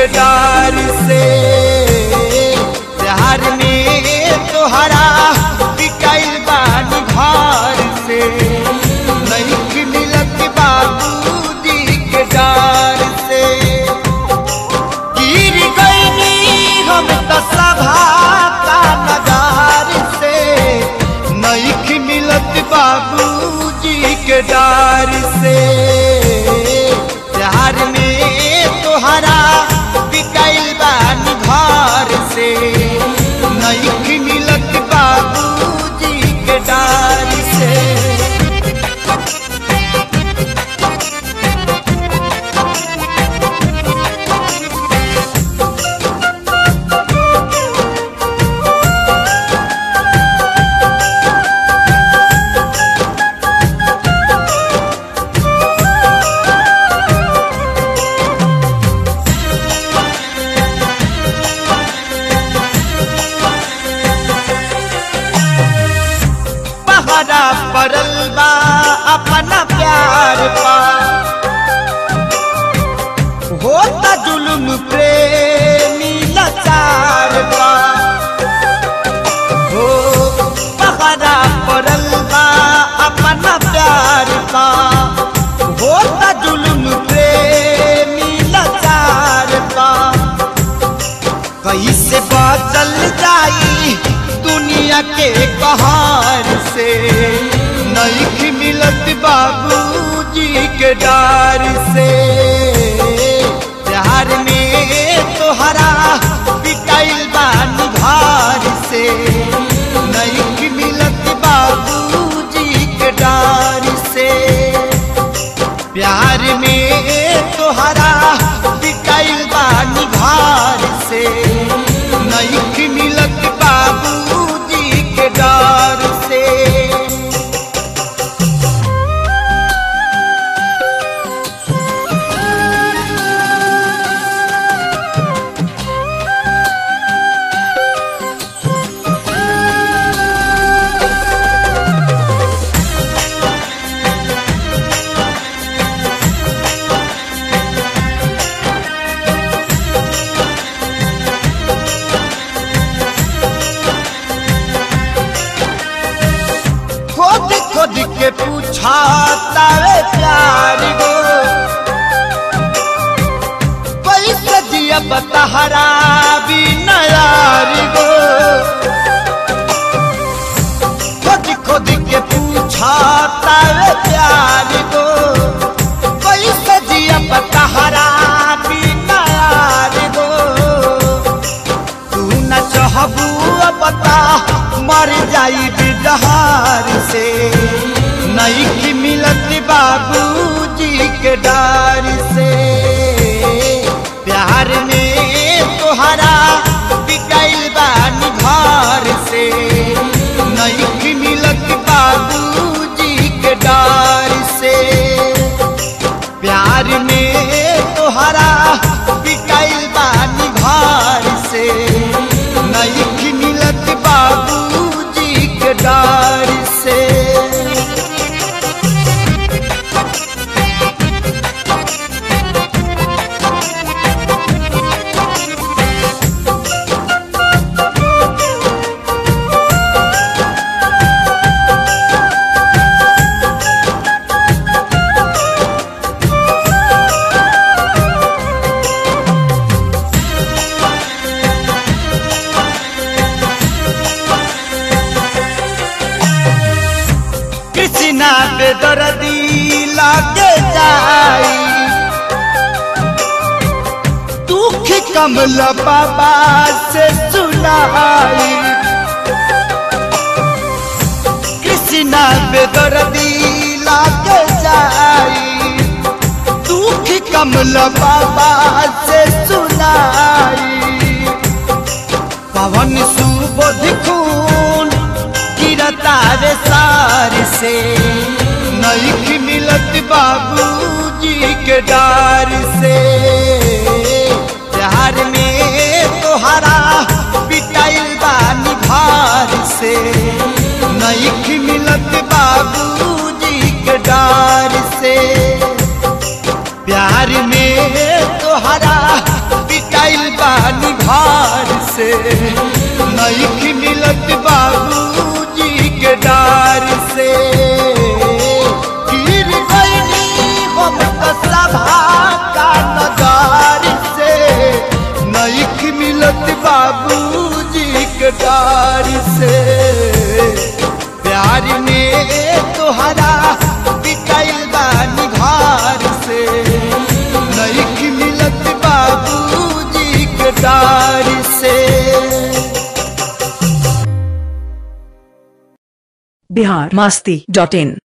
के डार से प्यार में तोहरा बिकाइल बानी घर से नहीं मिलत बाबूजी के डार से गिर गईनी हम तो सभा का नगार से नहीं मिलत बाबूजी के डार से प्यार में तोहरा बिकाइल बानी घर से नहीं मिलत बाबूजी के डार से पहरा पड़ल बा अपना प्यार पा होता जुल्म प्रेमी लाचार बा हो पहरा पड़ल बा अपना प्यार पा होता जुल्म प्रेमी लाचार बा कैसे बदल जाई दुनिया के कहार से नहीं मिलत बाबूजी के डार से प्यार में तोहरा बिकाइल बानी घर से नहीं मिलत बाबूजी के डार से प्यार में तोहरा बिकाइल बानी घर से नहीं मिलत बाबूजी के डर से खोद खोद के पूछा तारे प्यार गो कैसे दिया बतहरा भी नयार गो खोद खोद के पूछा तारे प्यार गो कैसे दिया बतहरा भी नयार गो तू न चाहबू बता मर जाई बिजहार से नहीं की मिलत बाबूजी के डार से प्यार में तोहरा बिकाइल बानी घर से नहीं की मिलत बाबूजी के डार से प्यार में तोहरा बिकाइल बानी घर से नहीं मिलत बाबूजी के डार से कृष्णा बेदर्दी लागे जाई दुख कमल बाबा से सुनाई कृष्णा बेदर्दी लागे जाई दुख कमल बाबा से सुनाई पवन सुबोध खून गिरता रे सार से नहीं मिलत बाबूजी के डार से प्यार में तोहरा पिटाइल बानी भार से नहीं मिलत बाबूजी के डार से प्यार में तोहरा पिटा से नहीं मिलत बाबूजी के डार से गिर गईनी हम तो सभा का नजार से नहीं मिलत बाबूजी के डार से प्यार में तोहरा बिकाइल बानी घर से नहीं मिलत बाबूजी के डार से बिहार मस्ती डॉट इन